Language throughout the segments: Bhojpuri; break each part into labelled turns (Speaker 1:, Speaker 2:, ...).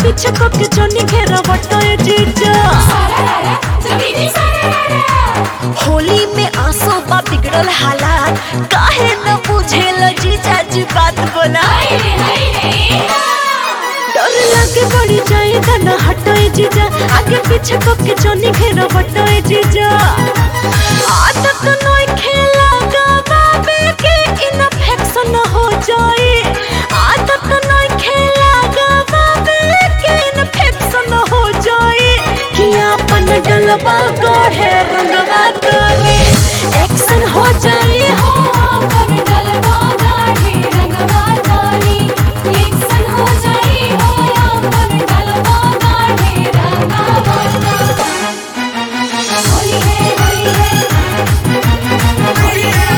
Speaker 1: पीछे को के जोनी घेरा बटोए जीजा होली में आंसू बा बिगड़ल हालात काहे न बुझेल जीजा जी बात बोला डर लगे पड़ी जाए गाना हटोए जीजा आगे पीछे को के जोनी घेरा बटोए जीजा आदत नोई खेला गावे के इन्फेक्शन हो जाए आदत नोई खेला गावे के इन्फेक्शन हो जाए कि अपन डलबा गढ़े रंगवा करे एक्शन हो जाए हो अपन डलबा गढ़े रंगवा करे एक्शन हो जाए हो अपन डलबा गढ़े रंगवा होली है होली है होली है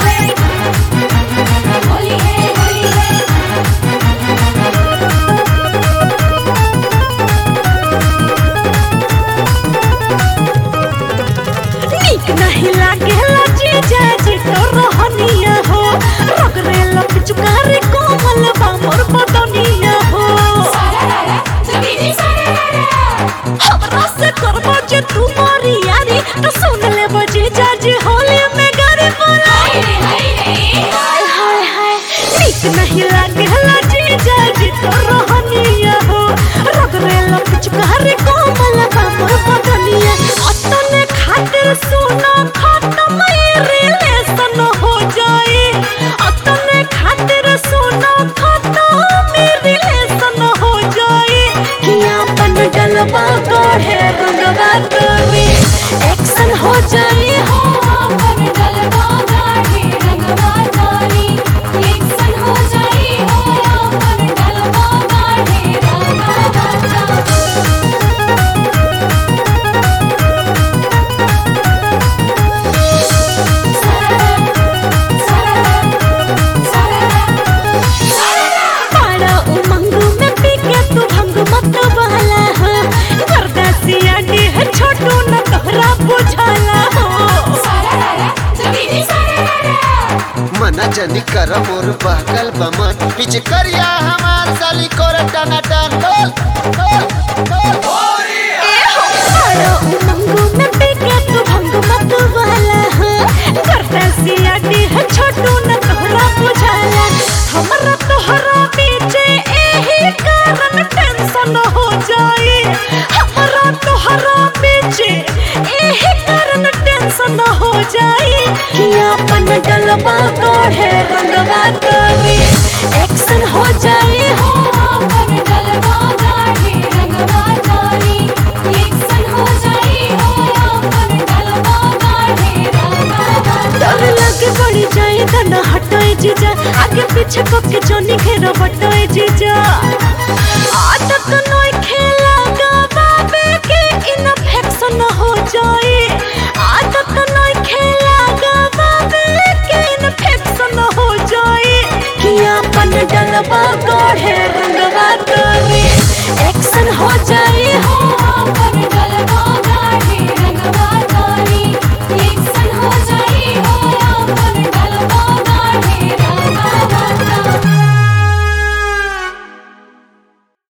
Speaker 1: होली है होली है नीक नहीं लागेला जीजा जी तो रहनिया हो रगरे लप चुकारी कोमल बा मोर बदनिया हो हमरा से करबो जे तू मोरी यारी तो सुन ले जीजा जी होली में गारी बोला हाय हाय हाय नीक नहीं लागेला जीजा जी तो रहनिया हो रगरे लप चुकारी कोमल बा मोर बदनिया अतने खातिर सुना खत्म रिलेशन हो जाए अतने खातिर सुना खत्म रिलेशन हो जाए कि अपन डलबा गढ़े रंगवा करे एक्शन हो जाए हो अपन डलबा गढ़े रंगवा करे एक्शन हो जाए हो अपन डलबा गढ़े रंगवा करे पाड़ा उमंग में पी के तू भंग मत वाला हो गर्दासिया डी है छोटू न तोहरा बुझाला हो
Speaker 2: मना जनी कर मोर बहकल बमन पीछे करिया हमार साली कोर टना टन बोल बोल बोल
Speaker 1: ए हो पाड़ा उमंग में पी के तू भंग मत वाला हो गर्दासिया डी है छोटू न तोहरा बुझाला हमरा तोहरा पीछे एही कारण टेंशन हो जाए हमरा तोहरा पीछे एही कारण टेंशन हो जाए कि अपन डलबा गढ़े रंगवा करे एक्शन हो जाए हो अपन डलबा गढ़े रंगवा करे एक्शन हो जाए हो अपन डलबा गढ़े रंगवा डर लगे पड़ी जाए गाना हटोए जीजा आगे पीछे को के जोनी घेरा बटोए जीजा आदत नोई खेला गावे के इन्फेक्शन हो जाए